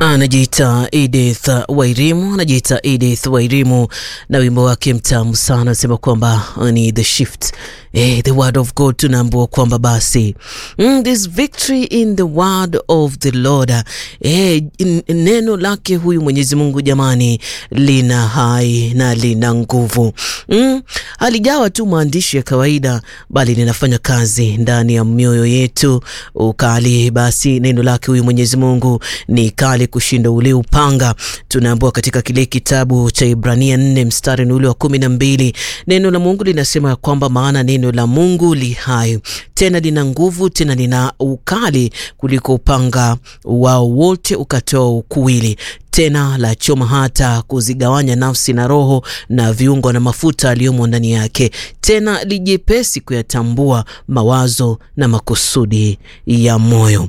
anajiita Edith Wairimu, anajiita Edith Wairimu na wimbo wake mtamu sana, anasema kwamba ni the shift eh, the word of God. Tunaambiwa kwamba basi mm, this victory in the word of the Lord eh, neno lake huyu Mwenyezi Mungu jamani, lina hai na lina nguvu mm, halijawa tu maandishi ya kawaida, bali linafanya kazi ndani ya mioyo yetu ukali. Basi neno lake huyu Mwenyezi Mungu ni kali kushinda ule upanga. Tunaambiwa katika kile kitabu cha Ibrania nne mstari ni ule wa kumi na mbili neno la Mungu linasema kwamba maana neno la Mungu li hai tena lina nguvu tena lina ukali kuliko upanga wao wote ukatoa ukuwili tena la choma hata kuzigawanya nafsi na roho na viungo na mafuta aliyomo ndani yake, tena lijepesi kuyatambua mawazo na makusudi ya moyo.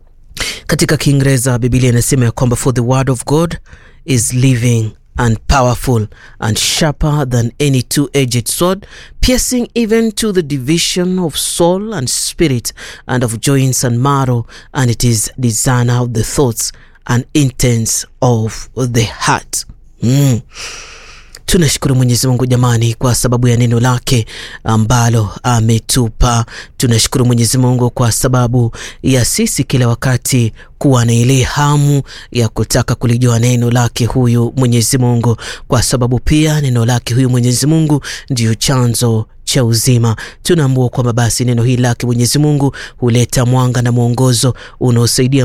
Katika Kiingereza Biblia inasema ya kwamba for the word of God is living and powerful and sharper than any two-edged sword piercing even to the division of soul and spirit and of joints and marrow and it is discerner of the thoughts and intents of the heart. Mm. Tunashukuru Mwenyezi Mungu jamani, kwa sababu ya neno lake ambalo ametupa. Tunashukuru Mwenyezi Mungu kwa sababu ya sisi kila wakati kuwa na ile hamu ya kutaka kulijua neno lake huyu Mwenyezi Mungu, kwa sababu pia neno lake huyu Mwenyezi Mungu ndiyo chanzo cha uzima. Tunaambua kwamba basi neno hili lake Mwenyezi Mungu huleta mwanga na mwongozo unaosaidia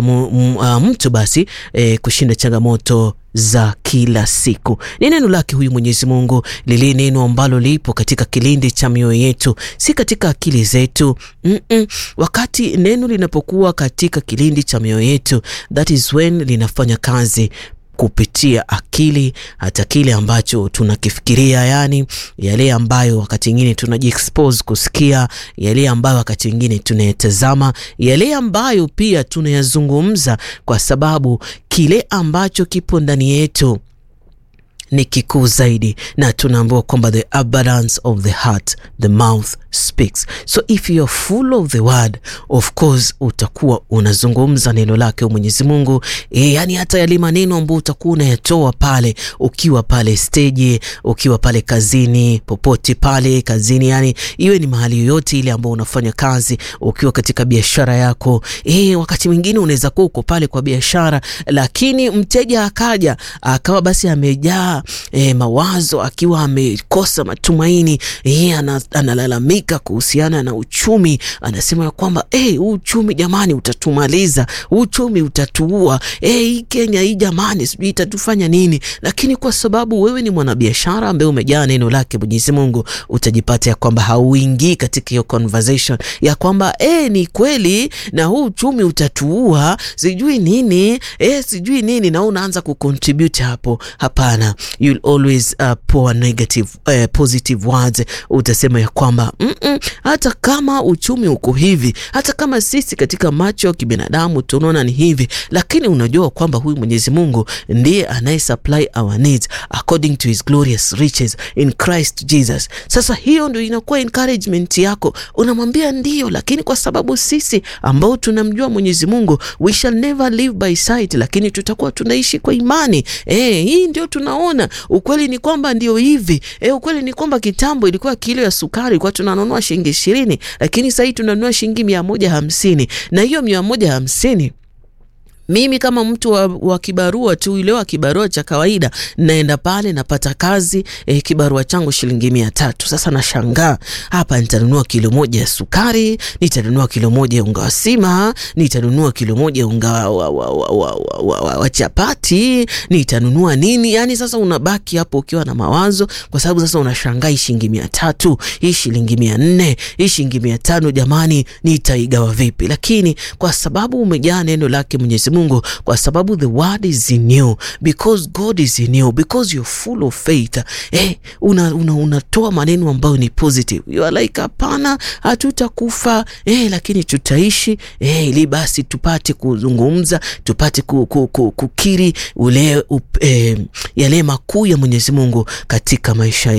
mtu basi e, kushinda changamoto za kila siku. Ni neno lake huyu Mwenyezi Mungu, lile neno ambalo lipo katika kilindi cha mioyo yetu, si katika akili zetu. mm -mm. Wakati neno linapokuwa katika kilindi cha mioyo yetu, that is when linafanya kazi kupitia akili, hata kile ambacho tunakifikiria, yani yale ambayo wakati mwingine tunajiexpose kusikia, yale ambayo wakati mwingine tunayatazama, yale ambayo pia tunayazungumza, kwa sababu kile ambacho kipo ndani yetu ni kikuu zaidi, na tunaambiwa kwamba the abundance of the heart the mouth speaks. So if you are full of the word of course utakuwa unazungumza neno lake Mwenyezi Mungu e, yani hata yale maneno ambayo utakuwa unayatoa pale ukiwa pale stage, ukiwa pale kazini, popote pale kazini, yani iwe ni mahali yoyote ile ambayo unafanya kazi, ukiwa katika biashara yako e, wakati mwingine unaweza kuwa uko pale kwa biashara, lakini mteja akaja akawa basi amejaa E, mawazo akiwa amekosa matumaini e, analalamika kuhusiana na uchumi, anasema ya kwamba huu e, uchumi jamani, utatumaliza uchumi utatuua, hii e, Kenya hii jamani, sijui itatufanya nini. Lakini kwa sababu wewe ni mwanabiashara ambaye umejaa neno lake Mwenyezi Mungu, utajipata ya kwamba hauingii katika hiyo conversation ya kwamba e, ni kweli na huu uchumi utatuua sijui nini e, sijui nini, na unaanza kucontribute hapo. Hapana. You'll always uh, pour negative uh, positive words. Utasema ya kwamba mm -mm, hata kama uchumi uko hivi, hata kama sisi katika macho ya kibinadamu tunaona ni hivi, lakini unajua kwamba huyu Mwenyezi Mungu ndiye anaye supply our needs according to his glorious riches in Christ Jesus. Sasa hiyo ndio inakuwa encouragement yako, unamwambia ndio, lakini kwa sababu sisi ambao tunamjua Mwenyezi Mungu we shall never live by sight, lakini tutakuwa tunaishi kwa imani. Eh, hii ndio tunaona ukweli ni kwamba ndio hivi e, ukweli ni kwamba kitambo ilikuwa kilo ya sukari ilikuwa tunanunua shilingi ishirini, lakini sasa tunanunua shilingi mia moja hamsini na hiyo mia moja hamsini mimi kama mtu wa, wa kibarua tu ile wa kibarua cha kawaida naenda pale napata kazi eh, kibarua changu shilingi mia tatu. Sasa nashangaa hapa, nitanunua kilo moja ya sukari, nitanunua kilo moja ya unga wa sima, nitanunua kilo moja ya unga wa, wa, wa, wa, wa, wa, wa, wa chapati, nitanunua nini? Yani sasa unabaki hapo ukiwa na mawazo, kwa sababu sasa unashangaa hii shilingi mia tatu, hii shilingi mia nne, hii shilingi mia tano, jamani nitaigawa vipi? Lakini kwa sababu umejaa neno lake Mwenyezi Mungu, kwa sababu the word is in you because God is in you because you're full of faith eh, una, una, unatoa maneno ambayo ni positive. You are like hapana, hatutakufa eh, lakini tutaishi eh, ili basi tupate kuzungumza tupate ku, ku, ku, kukiri ule up, eh, yale makuu ya Mwenyezi Mungu katika maisha yetu.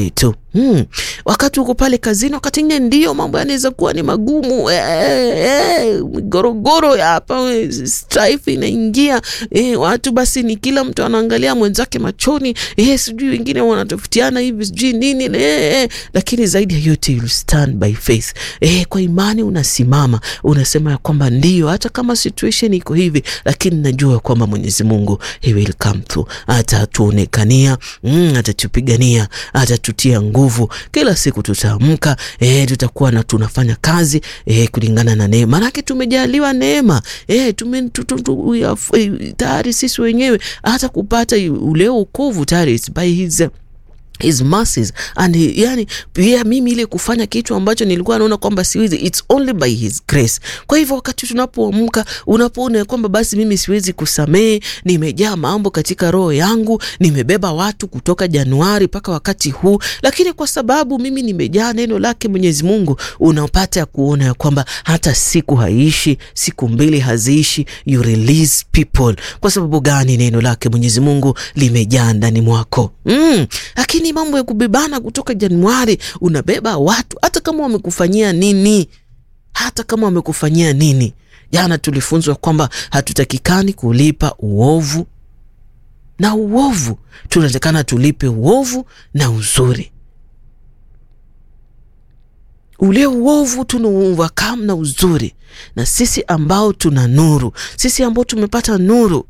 Hmm. Wakati uko pale kazini, wakati ingine ndio mambo yanaweza kuwa ni magumu migorogoro eh, eh, hapa strife inaingia eh, watu basi ni kila mtu anaangalia mwenzake machoni eh, sijui wengine wanatofutiana hivi sijui nini eh, eh, lakini zaidi ya yote you stand by faith eh, kwa imani unasimama unasema ya kwamba ndio, hata kama situation iko hivi, lakini najua kwamba Mwenyezi Mungu he will come through, atatuonekania mm, atatupigania, atatutia nguvu kila siku tutaamka, e, tutakuwa na tunafanya kazi e, kulingana na neema, manake tumejaliwa neema e, tume tayari sisi wenyewe hata kupata ule wokovu tayari by his his mercies and he, yani pia mimi ile kufanya kitu ambacho nilikuwa naona kwamba siwezi, it's only by his grace. Kwa hivyo wakati tunapoamka, unapoona kwamba basi mimi siwezi kusamehe, nimejaa mambo katika roho yangu, nimebeba watu kutoka Januari mpaka wakati huu, lakini kwa sababu mimi nimejaa neno lake Mwenyezi Mungu, unapata ya kuona ya kwamba hata siku haiishi, siku mbili haziishi, you release people. Kwa sababu gani? Neno lake Mwenyezi Mungu limejaa ndani mwako mm. Lakini mambo ya kubebana kutoka Januari, unabeba watu hata kama wamekufanyia nini, hata kama wamekufanyia nini. Jana tulifunzwa kwamba hatutakikani kulipa uovu na uovu, tunatakana tulipe uovu na uzuri. Ule uovu tunauovercome na uzuri, na sisi ambao tuna nuru, sisi ambao tumepata nuru,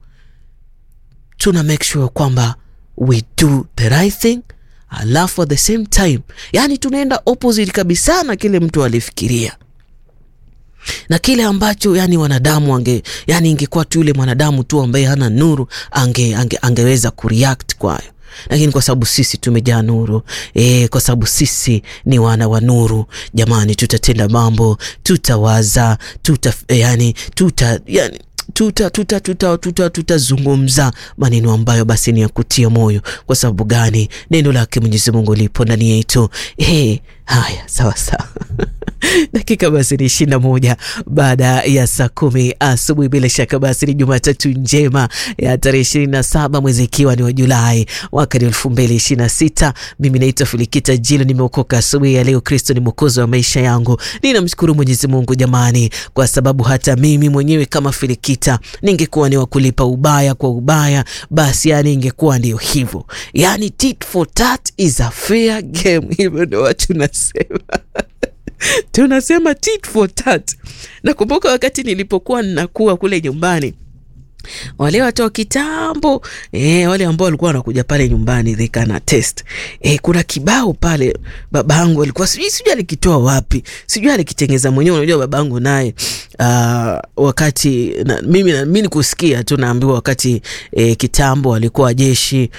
tuna make sure kwamba we do the right thing alafu at the same time, yani tunaenda opposite kabisa na kile mtu alifikiria na kile ambacho yani wanadamu ange, yani ingekuwa tu yule mwanadamu tu ambaye hana nuru ange, ange, angeweza kureact kwayo lakini kwa sababu sisi tumejaa nuru e, kwa sababu sisi ni wana wa nuru, jamani, tutatenda mambo, tutawaza, tuta yani, tuta yani tuta tuta tuta tuta tutazungumza maneno ambayo basi ni ya kutia moyo. Kwa sababu gani? Neno lake Mwenyezi Mungu lipo ndani yetu. Hey, haya sawa sawa. Dakika basi ni ishirini na moja baada ya saa kumi asubuhi. Bila shaka basi ni Jumatatu njema ya tarehe ishirini na saba mwezi ikiwa ni wa Julai mwaka ni elfu mbili ishirini na sita. Mimi naitwa Filikita Jilo, nimeokoka asubuhi ya leo. Kristo ni mwokozi wa maisha yangu. Ninamshukuru Mwenyezi Mungu jamani, kwa sababu hata mimi mwenyewe kama Filikita ningekuwa ni wakulipa ubaya kwa ubaya, basi yani ingekuwa ndio hivyo, yani tit for tat is a fair game. Hivyo ndo watu nasema tunasema tit for tat. Nakumbuka wakati nilipokuwa ninakuwa kule nyumbani, wale watu wa kitambo e, wale ambao walikuwa wanakuja pale nyumbani they can attest e, kuna kibao pale babangu alikuwa sijui sijui alikitoa wapi, sijui alikitengeza mwenyewe. Unajua babangu naye uh, wakati na, mimi na, mimi nikusikia tu naambiwa wakati e, kitambo alikuwa jeshi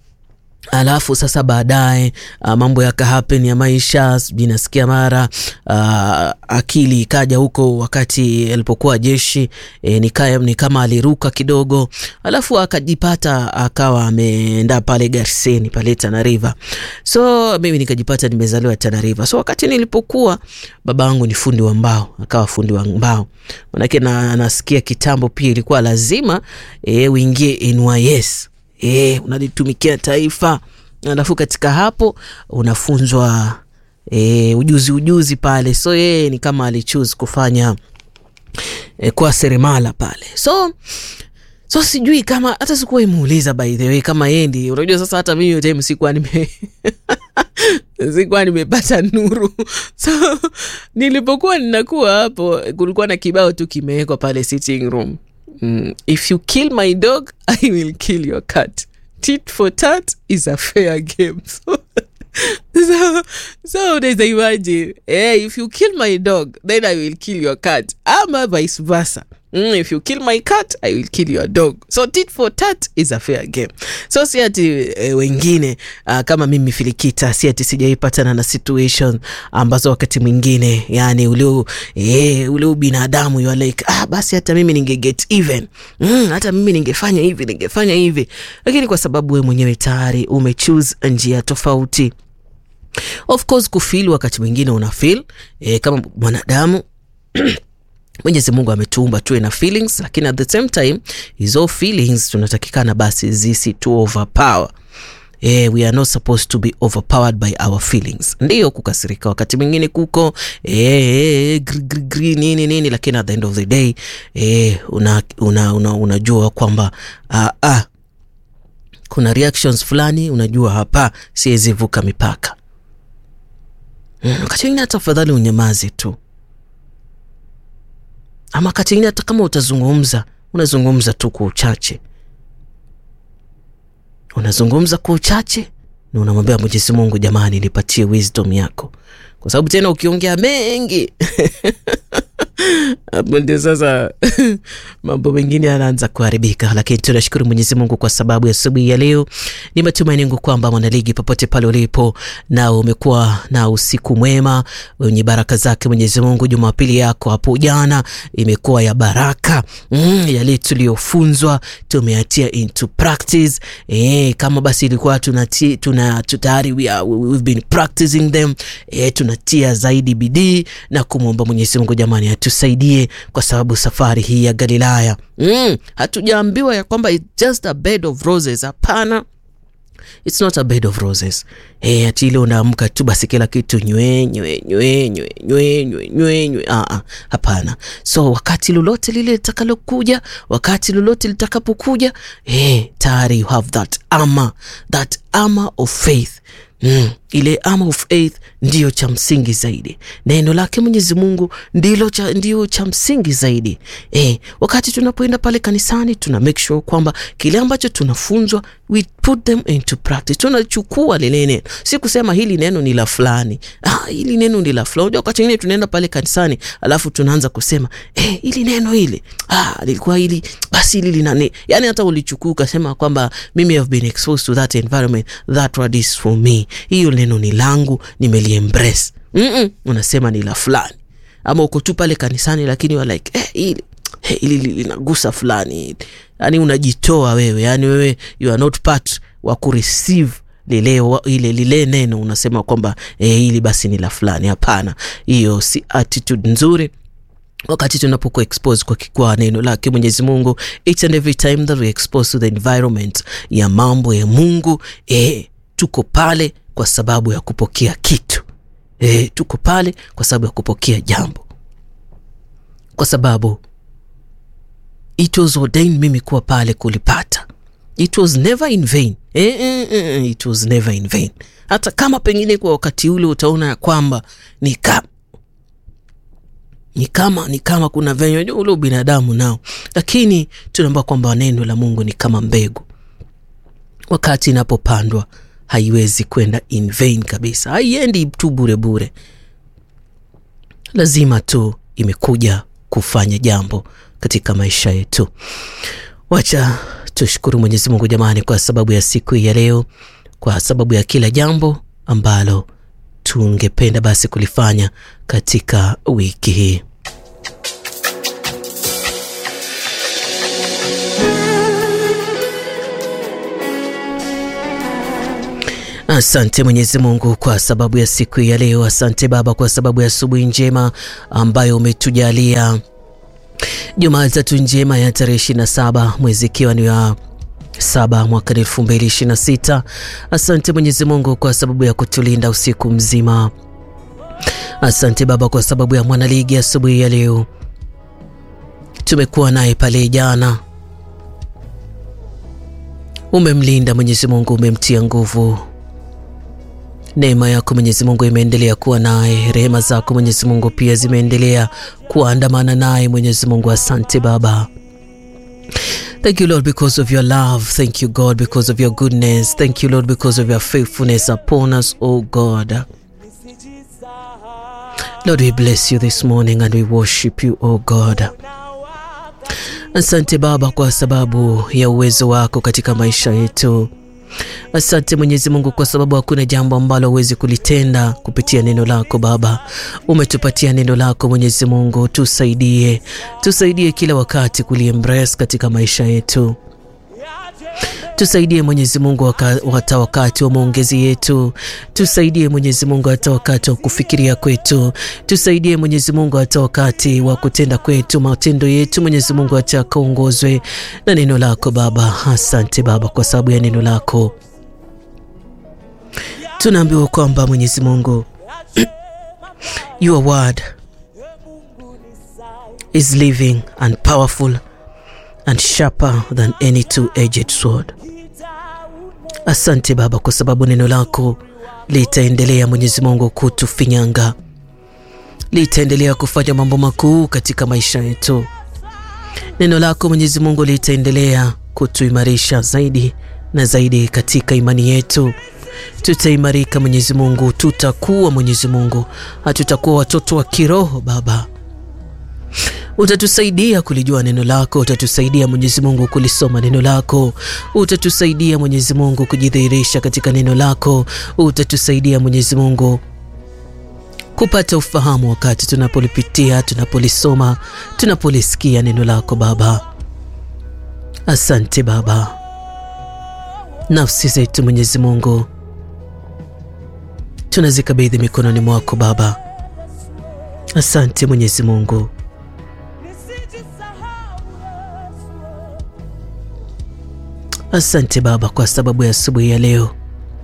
alafu sasa baadaye uh, mambo yaka happen ya maisha, sijui nasikia mara uh, akili ikaja huko wakati alipokuwa jeshi e, nika, ni kama aliruka kidogo, alafu akajipata akawa ameenda pale Garseni pale Tana River. So mimi nikajipata nimezaliwa Tana River. So wakati nilipokuwa, babangu ni fundi wa mbao, akawa fundi wa mbao, manake na nasikia kitambo pia ilikuwa lazima e, uingie NYS E, unalitumikia taifa alafu katika hapo unafunzwa e, ujuzi ujuzi pale. So yeye ni kama alichoose kufanya e, kwa seremala pale. So so sijui kama hata sikuwa imuuliza by the way kama yeye ndi, unajua sasa hata mimi time sikuwa nime sikuwa nimepata nuru. So nilipokuwa ninakuwa hapo, kulikuwa na kibao tu kimewekwa pale sitting room Mm, if you kill my dog I will kill your cat. Tit for tat is a fair game. So, so, so unaweza imagine eh, if you kill my dog then I will kill your cat ama vice versa. Mm, if you kill my cat I will kill your dog. So tit for tat is a fair game. So si ati e, wengine uh, kama mimi Filikita, si ati sijaipatana na situation ambazo wakati mwingine yani ule e, ule binadamu you are like ah, basi hata mimi ninge get even mm, hata mimi ningefanya hivi ningefanya hivi, lakini kwa sababu we mwenyewe tayari umechoose njia tofauti. Of course kufeel wakati mwingine una feel e, kama mwanadamu Mwenyezi Mungu ametuumba tuwe na feelings, lakini at the same time hizo feelings tunatakikana basi zisi tu overpower eh, we are not supposed to be overpowered by our feelings. Ndiyo kukasirika wakati mwingine kuko eh, gri, gri, gri, nini nini, lakini at the end of the day eh, una, una, una, unajua kwamba ah, ah, kuna reactions fulani unajua hapa siwezi vuka mipaka. Wakati mwingine hata afadhali unyamaze tu, ama wakati mwingine hata kama utazungumza unazungumza tu kwa uchache, unazungumza kwa uchache na unamwambia Mwenyezi Mungu, jamani, nipatie wisdom yako, kwa sababu tena ukiongea mengi hapo ndio sasa mambo mengine yanaanza kuharibika, lakini tunashukuru Mwenyezi Mungu kwa sababu ya asubuhi ya leo. Ni matumaini yangu kwamba mwanaligi, popote pale ulipo, na umekuwa na usiku mwema wenye baraka zake Mwenyezi Mungu. Jumapili yako hapo jana imekuwa ya baraka mm, yale tuliyofunzwa tumeatia into practice. E, kama basi ilikuwa tunati, tuna tayari we are, we've been practicing them e, tunatia zaidi bidii na kumwomba Mwenyezi Mungu jamani atusaidie kwa sababu safari hii ya Galilaya mm, hatujaambiwa ya kwamba it's just a bed of roses. Hapana, it's not a bed of roses. Hey, ati ile unaamka tu basi kila kitu nywe nywe nywe nywe nywe nywe nywe nywe. Ah, ah, hapana. So wakati lolote lile litakalokuja, wakati lolote litakapokuja, hey, tayari you have that armor, that armor of faith Mm, ile armor of faith ndiyo cha msingi zaidi. Neno lake Mwenyezi Mungu ndilo cha, ndiyo cha msingi zaidi. Eh, wakati tunapoenda pale kanisani tuna make sure kwamba kile ambacho tunafunzwa we put them into practice. Tunachukua lile neno, si kusema hili neno ni la fulani, ah, hili neno ni la fulani. Unajua, wakati mwingine tunaenda pale kanisani alafu tunaanza kusema eh, hili neno hili ah, lilikuwa hili basi hili linane, yani hata ulichukua ukasema kwamba mimi have been exposed to that environment that word is for me hiyo neno ni langu, nimeliembrace. mm -mm, unasema ni la fulani, ama uko tu pale kanisani, lakini wa like eh, hili eh, hili linagusa fulani, yani unajitoa wewe, yani wewe you are not part wa kureceive lile ile lile neno, unasema kwamba eh, hili basi ni la fulani. Hapana, hiyo si attitude nzuri wakati tunapokuwa expose kwa, kwa neno lake Mwenyezi Mungu, each and every time that we expose to the environment ya mambo ya Mungu eh, tuko pale kwa sababu ya kupokea kitu e, tuko pale kwa sababu ya kupokea jambo, kwa sababu it was ordained mimi kuwa pale kulipata. It was never in vain. E, e, e, it was never in vain. Hata kama pengine kwa wakati ule utaona ya kwamba ni kama ni kama ni kama kuna venye ule binadamu nao, lakini tunaomba kwamba neno la Mungu ni kama mbegu, wakati inapopandwa haiwezi kwenda in vain kabisa, haiendi tu bure bure, lazima tu imekuja kufanya jambo katika maisha yetu. Wacha tushukuru Mwenyezi Mungu jamani, kwa sababu ya siku ya leo, kwa sababu ya kila jambo ambalo tungependa basi kulifanya katika wiki hii. Asante Mwenyezi Mungu kwa sababu ya siku ya leo. Asante Baba kwa sababu ya asubuhi njema ambayo umetujalia, Jumatatu njema ya tarehe 27 mwezi ikiwa ni wa saba mwaka elfu mbili ishirini na sita. Asante Mwenyezi Mungu kwa sababu ya kutulinda usiku mzima. Asante Baba kwa sababu ya mwanaligi asubuhi ya leo, tumekuwa naye pale jana, umemlinda Mwenyezi Mungu, umemtia nguvu Neema yako Mwenyezi Mungu imeendelea kuwa naye, rehema zako Mwenyezi Mungu pia zimeendelea kuandamana naye. Mwenyezi Mungu, asante Baba. Thank you Lord because of your love. Thank you God because of your goodness. Thank you Lord because of your faithfulness upon us, oh God. Lord, we bless you this morning and we worship you, oh God. Asante Baba kwa sababu ya uwezo wako katika maisha yetu. Asante Mwenyezi Mungu kwa sababu hakuna jambo ambalo huwezi kulitenda kupitia neno lako Baba. Umetupatia neno lako Mwenyezi Mungu, tusaidie, tusaidie kila wakati kuliembrace katika maisha yetu. Tusaidie Mwenyezi Mungu hata wakati wa maongezi yetu, tusaidie Mwenyezi Mungu hata wakati wa kufikiria kwetu, tusaidie Mwenyezi Mungu hata wakati wa kutenda kwetu, matendo yetu Mwenyezi Mungu hata kaongozwe na neno lako Baba. Asante Baba kwa sababu ya neno lako tunaambiwa kwamba Mwenyezi Mungu your word is living and powerful and sharper than any two-edged sword. Asante Baba kwa sababu neno lako litaendelea Mwenyezi Mungu kutufinyanga, litaendelea kufanya mambo makuu katika maisha yetu. Neno lako Mwenyezi Mungu litaendelea kutuimarisha zaidi na zaidi katika imani yetu. Tutaimarika Mwenyezi Mungu, tutakuwa Mwenyezi Mungu, hatutakuwa watoto wa kiroho Baba. Utatusaidia kulijua neno lako, utatusaidia Mwenyezi Mungu kulisoma neno lako, utatusaidia Mwenyezi Mungu kujidhihirisha katika neno lako, utatusaidia Mwenyezi Mungu kupata ufahamu wakati tunapolipitia, tunapolisoma, tunapolisikia neno lako Baba. Asante Baba. Nafsi zetu Mwenyezi Mungu tunazikabidhi mikononi mwako Baba. Asante Mwenyezi Mungu. Asante Baba kwa sababu ya asubuhi ya leo.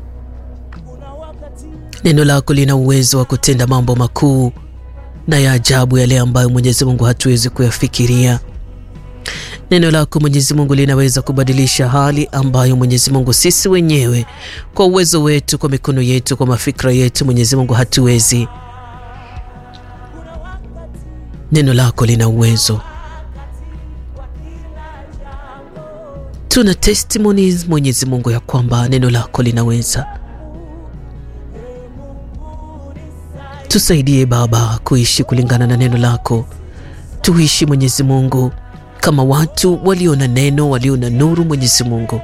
Neno lako lina uwezo wa kutenda mambo makuu na ya ajabu, yale ambayo Mwenyezi Mungu hatuwezi kuyafikiria. Neno lako Mwenyezi Mungu linaweza kubadilisha hali ambayo Mwenyezi Mungu sisi wenyewe kwa uwezo wetu, kwa mikono yetu, kwa mafikra yetu Mwenyezi Mungu hatuwezi. Neno lako lina uwezo. Tuna testimonies Mwenyezi Mungu ya kwamba neno lako linaweza. Tusaidie Baba kuishi kulingana na neno lako, tuishi Mwenyezi Mungu kama watu walio na neno, walio na nuru. Mwenyezi Mungu,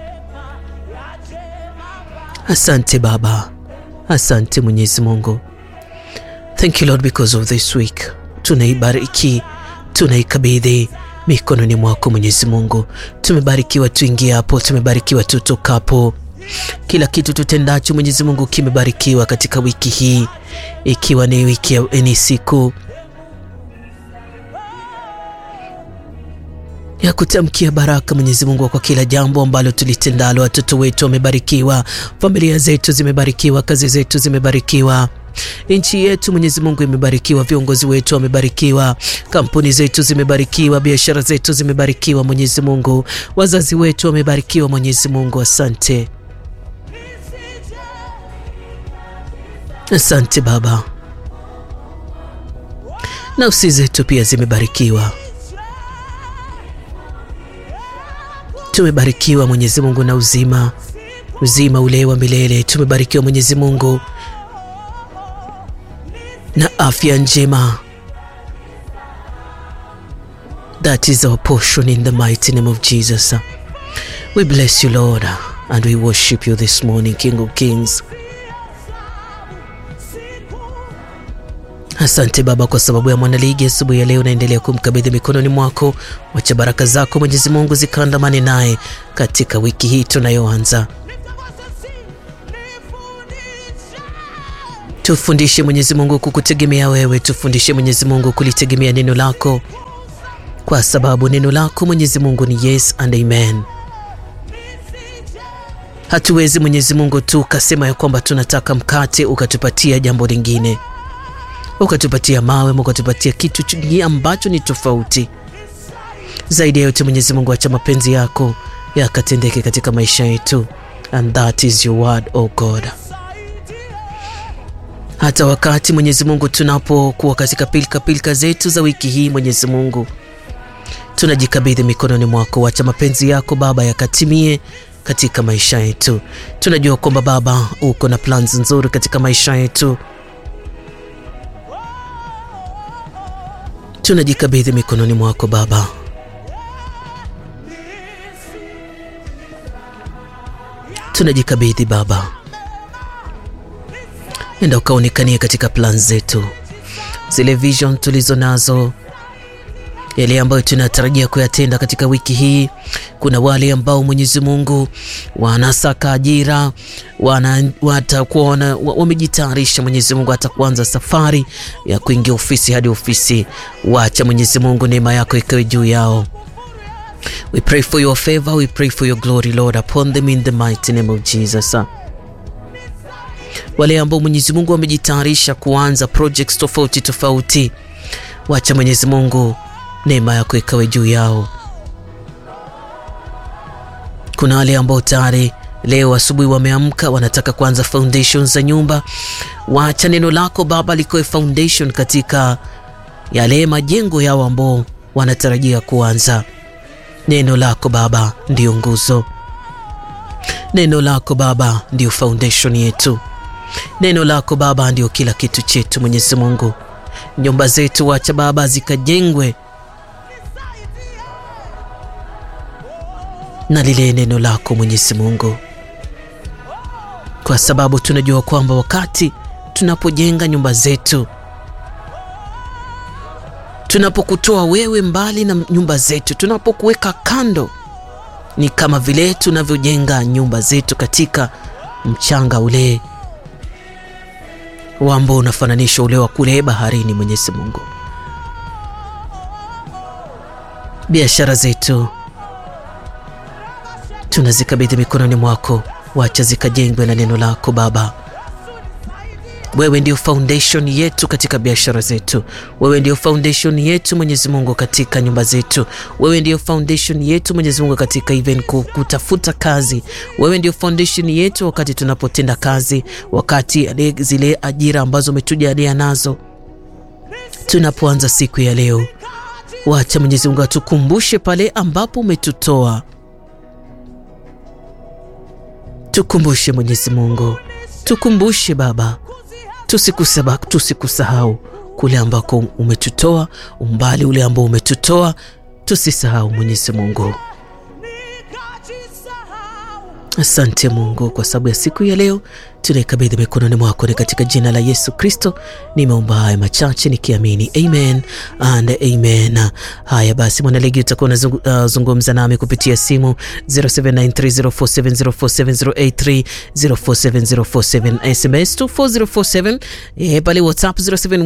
asante Baba, asante Mwenyezi Mungu. Thank you Lord because of this week. Tunaibariki, tunaikabidhi mikononi mwako Mwenyezi Mungu. Tumebarikiwa tuingie hapo, tumebarikiwa tutokapo. Kila kitu tutendacho Mwenyezi Mungu kimebarikiwa katika wiki hii, ikiwa ni wiki ni siku ya kutamkia baraka Mwenyezi Mungu kwa kila jambo ambalo tulitendalo. Watoto wetu wamebarikiwa, familia zetu zimebarikiwa, kazi zetu zimebarikiwa, nchi yetu Mwenyezi Mungu imebarikiwa, viongozi wetu wamebarikiwa, kampuni zetu zimebarikiwa, biashara zetu zimebarikiwa Mwenyezi Mungu, wazazi wetu wamebarikiwa Mwenyezi Mungu. Asante, asante Baba. Nafsi zetu pia zimebarikiwa tumebarikiwa Mwenyezi Mungu na uzima, uzima ule wa milele. Tumebarikiwa Mwenyezi Mungu na afya njema. That is our portion in the mighty name of Jesus. We bless you Lord and we worship you this morning, King of Kings. Asante Baba kwa sababu ya mwanaligi asubuhi ya leo, naendelea kumkabidhi mikononi mwako. Wacha baraka zako Mwenyezi Mungu zikaandamane naye katika wiki hii tunayoanza. Tufundishe Mwenyezi Mungu kukutegemea wewe, tufundishe Mwenyezi Mungu kulitegemea neno lako, kwa sababu neno lako Mwenyezi Mungu ni yes and amen. Hatuwezi Mwenyezi Mungu tu ukasema ya kwamba tunataka mkate ukatupatia jambo lingine ukatupatia mawe, ukatupatia kitu ambacho ni tofauti zaidi ya yote. Mwenyezi Mungu, acha mapenzi yako yakatendeke katika maisha yetu, and that is your word, oh God. Hata wakati Mwenyezi Mungu tunapokuwa katika pilika pilika zetu za wiki hii, Mwenyezi Mungu, tunajikabidhi mikononi mwako. Acha mapenzi yako Baba yakatimie katika maisha yetu. Tunajua kwamba Baba uko na plans nzuri katika maisha yetu tunajikabidhi mikononi mwako Baba. Tunajikabidhi Baba, enda ukaonekanie katika plan zetu, zile vision tulizo nazo, yale ambayo tunatarajia kuyatenda katika wiki hii. Kuna wale ambao Mwenyezi Mungu wanasaka ajira, watakuwa wamejitayarisha Mwenyezi Mungu hata kuanza safari ya kuingia ofisi hadi ofisi. Wacha Mwenyezi Mungu neema yako ikawe juu yao. We pray for your favor, we pray for your glory Lord upon them in the mighty name of Jesus. wale ambao Mwenyezi Mungu wamejitayarisha kuanza projects tofauti tofauti, wacha Mwenyezi Mungu neema yako ikawe juu yao. Kuna wale ambao tayari leo asubuhi wameamka wanataka kuanza foundation za nyumba, wacha neno lako Baba likoe foundation katika yale majengo yao ambao wanatarajia kuanza. Neno lako Baba ndiyo nguzo, neno lako Baba ndiyo foundation yetu, neno lako Baba ndiyo kila kitu chetu. Mwenyezi Mungu, nyumba zetu wacha Baba zikajengwe na lile neno lako Mwenyezi Mungu, kwa sababu tunajua kwamba wakati tunapojenga nyumba zetu tunapokutoa wewe mbali na nyumba zetu, tunapokuweka kando, ni kama vile tunavyojenga nyumba zetu katika mchanga ule ambao unafananisha ule wa kule baharini. Mwenyezi Mungu, biashara zetu tunazikabidhi mikononi mwako, wacha zikajengwe na neno lako Baba. Wewe ndio foundation yetu katika biashara zetu. Wewe ndio foundation yetu Mwenyezi Mungu katika nyumba zetu. Wewe ndio foundation yetu Mwenyezi Mungu katika even kutafuta kazi. Wewe ndio foundation yetu wakati tunapotenda kazi, wakati zile ajira ambazo umetujalia nazo tunapoanza siku ya leo. Wacha Mwenyezi Mungu atukumbushe pale ambapo umetutoa. Tukumbushe Mwenyezi Mungu, tukumbushe Baba tusikusahau tusikusahau kule ambako umetutoa, umbali ule ambao umetutoa, tusisahau Mwenyezi Mungu. Asante Mungu kwa sababu ya siku ya leo tunaikabidhi mikononi mwako, ni katika jina la Yesu Kristo nimeomba haya machache nikiamini, amen and amen. Haya basi, mwanaligi utakuwa unazungumza uh, nami kupitia simu 07930470470830470447 SMS 24047 e, pale WhatsApp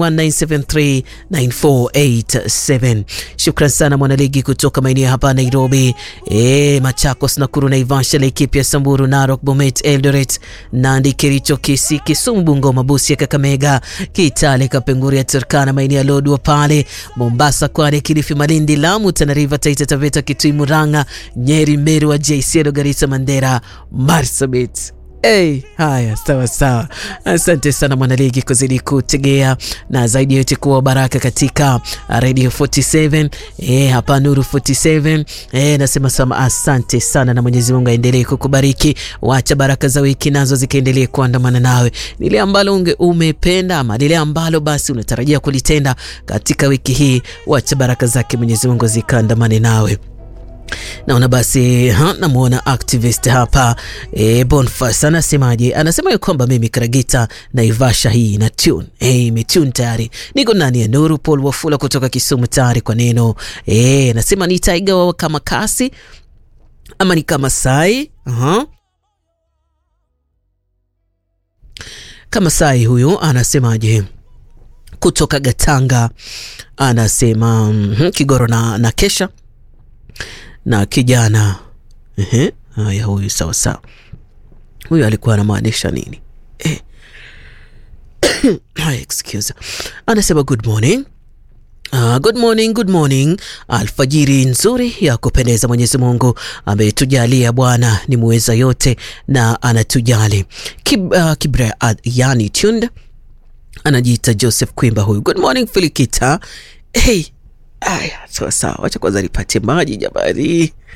0719739487. Shukran sana mwanaligi kutoka maeneo hapa Nairobi, e, Machakos, Nakuru, Naivasha, Laikipia, Samburu, Narok, Bomet, Eldoret, Nandi, Kericho, Kisii, Kisumu, Bungoma, Busia, Kakamega, Kitale, Kapenguria, Turkana, maeneo ya Lodwar pale Mombasa, Kwale, Kilifi, Malindi, Lamu, Tana River, Taita Taveta, Kitui, Murang'a, Nyeri, Meru, Wajir, Isiolo, Garissa, Mandera, Marsabit. Hey, haya sawa sawa, asante sana mwanaligi kuzidi kutegea na zaidi yote kuwa baraka katika Radio 47 eh, hapa Nuru 47 eh, nasema sama asante sana, na Mwenyezi Mungu aendelee kukubariki. Wacha baraka za wiki nazo zikaendelee kuandamana nawe, lile ambalo unge umependa ama lile ambalo basi unatarajia kulitenda katika wiki hii, wacha baraka zake Mwenyezi Mungu zikaandamane nawe. Naona basi namwona activist hapa e, Bonfas anasemaje? Anasema ya kwamba mimi Karagita Naivasha hii na tune e, imetune tayari, niko ndani ya Nuru. Paul Wafula kutoka Kisumu tayari kwa neno e, anasema ni taiga wao kama kasi ama ni kama sai uh-huh. kama sai huyu anasemaje? Kutoka Gatanga anasema mm, Kigoro na, na kesha na kijana ehe, haya, huyu sawa sawa, huyu alikuwa anamaanisha nini eh? Excuse, anasema good morning. Uh, good morning, good morning. Alfajiri nzuri ya kupendeza. Mwenyezi Mungu ametujalia, Bwana ni muweza yote na anatujali. Kib, uh, Kibra uh, yani tund anajiita Joseph Kwimba huyu. Good morning Filikita. Hey, Aya, sawa sawa, wacha kwanza nipate maji jamani.